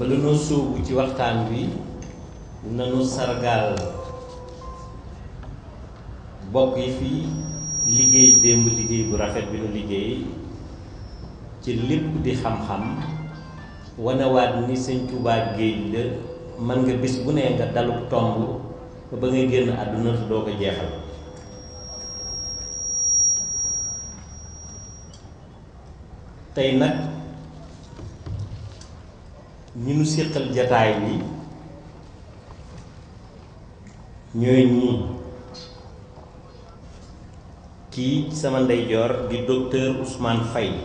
bala noo sóobu ci waxtaan wi nanu sargaal bokk yi fii liggéey démb liggéey bu rafet bi nu liggéey ci lépp di xam-xam wanewaat ni sëñ Tuubaa géej la mën nga bis bu ne nga daluk tomb ba nga génn àdduna te doo ko jeexal tey nag ñi nu séqal jataay bi ñooy ñii kii sama ndeyjoor di docteur Ousmane Faye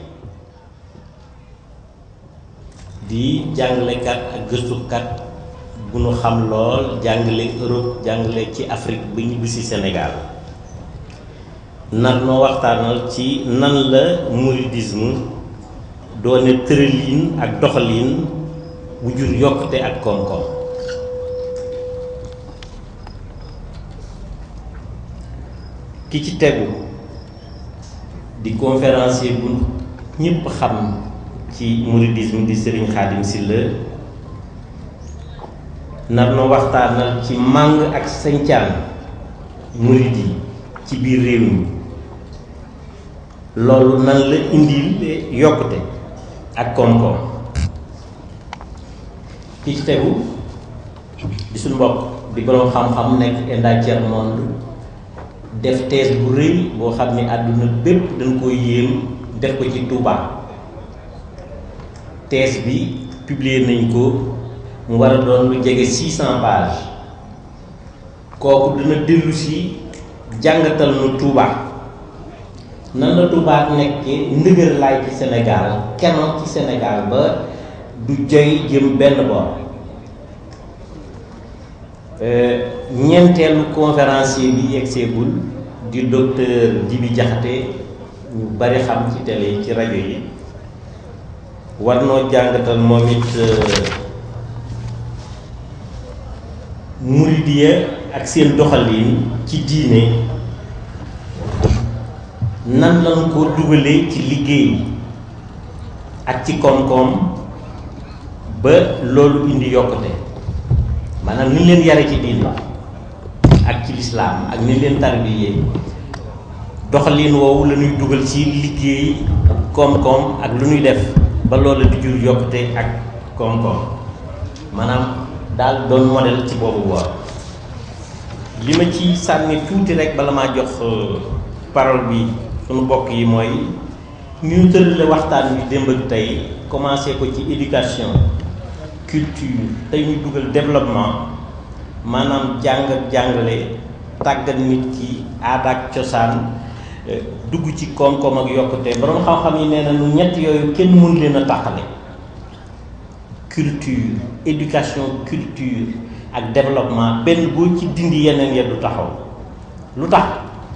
di jàngalekat ak gëstukat bu nu xam lool jàngale Europe jàngale ci Afrique ba ñibbi si Sénégal nar noo waxtaanal ci nan la mouridisme doone tërëliin ak doxaliin bu jur yokkute ak koom-koom ki ci tegu di conférencier bu ñëpp xam ci mouridisme di Serigne Khadim Sylla nar na waxtaanal ci màng ak sañcaan murid yi ci biir réew mi loolu nan la indil yokkute ak koom-koom ki ci tegu di suñu mbokk di boroom xam-xam nekk Enda Tiers Monde def thèse bu rëy boo xam ni àdduna bépp dañ koy yéem def ko ci Touba thèse bi publier nañ ko mu war a doon lu jege 600 pages kooku dina dellu si jàngatal nu Touba nan la Touba nekkee ndëgër laay ci Sénégal kenoon ci Sénégal ba du joy jëm benn boor ñeenteelu conférencier bi yegseegul di docteur Djibi Diakhaté ñu bari xam ci télé yi ci rajo yi war noo jàngatal moom it muridiya ak seen doxalin ci diine nan lañ ko dugalee ci liggéey ak ci koom-koom ba loolu indi yokkute maanaam ni leen yare ci diine ak ci lislaam ak ni leen tarbiyee doxalin woowu la ñuy dugal ci liggéey koom-koom ak lu ñuy def ba loolu di jur yokkute ak koom-koom maanaam daal doon modèle ci boobu boor li ma ci sànni tuuti rek bala maa jox parole bi sunu bokk yi mooy ni ñu tërale waxtaan bi démb ak tey commencé ko ci éducation culture tey ñu dugal développement maanaam jàng ak jàngale tàggat nit ki aada ak cosaan dugg ci koom-koom ak yokkute borom xam-xam yi nee na nu ñett yooyu kenn mënu leen a tàqale culture éducation culture ak développement benn boo ci dindi yeneen ya du taxaw lu tax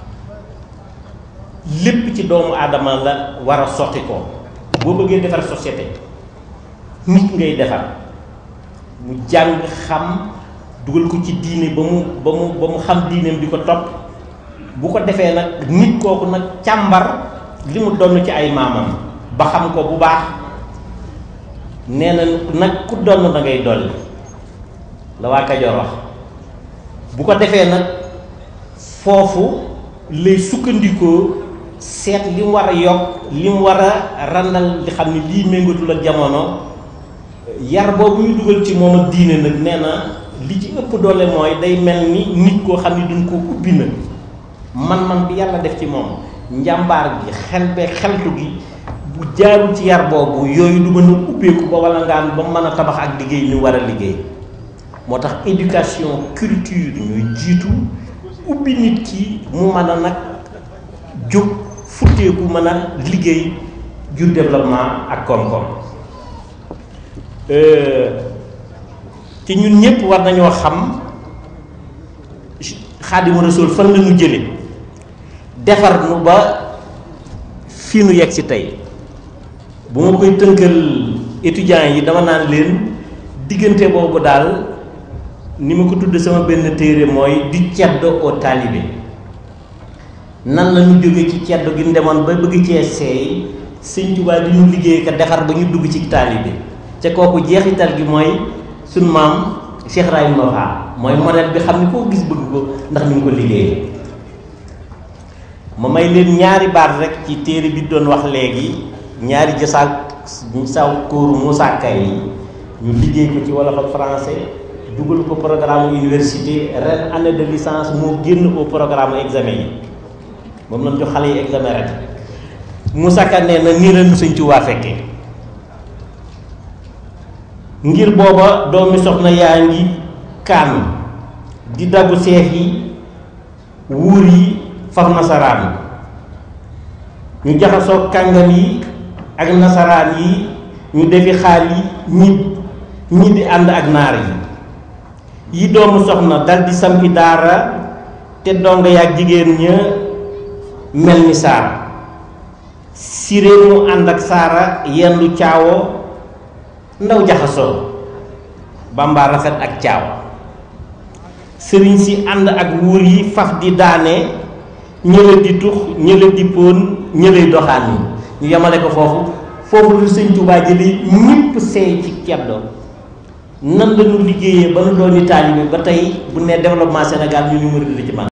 lépp ci doomu aadama la war a sotti ko boo bëggee defar société nit ngay defar mu jàng xam dugal ko ci diine ba mu ba mu ba mu xam diineem di ko topp bu ko defee nag nit kooku nag càmbar li mu donn ci ay maamam ba xam ko bu baax nee na nag ku donn da ngay dolli la waa Kajoor wax bu ko defee nag foofu lay sukkandikoo seet li mu war a yokk li mu war a randal li xam ne lii méngatul ak jamono yar boobu ñu dugal ci moom ak diine nag nee na li ci ëpp doole mooy day mel ni nit koo xam ne duñ ko ubbi na man-man bi yàlla def ci moom njàmbaar gi xel be xeltu gi bu jaarul ci yar boobu yooyu du mën a ubbeeku ba wala ngaan ba mën a tabax ak liggéey ñu war a liggéey moo tax éducation culture ñuy jiitu ubbi nit ki mu mën a nag jóg futteeku mën a liggéey jur développement ak koom-koom te ñun ñëpp war nañoo xam Xaadimu Rasuul fan la ñu jële defar nu ba fii nu yegg si tey bu ma koy tënkal étudiants yi dama naan leen diggante boobu daal ni ma ko tudd sama benn téere mooy du ceddo au talibé nan la ñu jóge ci ceddo gi demoon ba bëgg cee seey sëñ Tuubaa di ñu liggéey ka defar ba ñu dugg ci taalibe ca kooku jeexital gi mooy suñ maam Cheikh Ibrahima Fall mooy modèle bi xam ni koo gis bëgg ko ndax ni mu ko liggéeyee ma may leen ñaari baat rek ci téere bi doon wax léegi ñaari jësaal saw kóoru Moussa Kay yi ñu liggéey ko ci wolof ak français dugal ko programme université ren année de licence moo génn au programme examen yi moom lañ jox xale yi examen ren Moussa Ka nee na nii la nu Sëñ Tuubaa fekkee ngir booba doomi soxna yaa ngi kaan di dabu seex yi wuur yi faf nasaraan ñu jaxasoo kàngam yi ak nasaraan yi ñu defi xaal yi ñi ñi di ànd ak naar yi yi doomu soxna dal di sampi daara te donga yaag jigéen ña mel ni saara siré mu ànd ak saara yendu caawo ndaw jaxasoo bamba rafet ak caawa sëriñ si ànd ak wuur yi faf di daane ñële di tux ñële di póon ñële doxaan yi ñu yemale ko foofu foofu lu sëñ Tuubaa jëli ñëpp seey ci ceddo nan la ñu liggéeyee ba nu doon taalibe ba tey bu ne développement Sénégal ñu ñu murid la ci man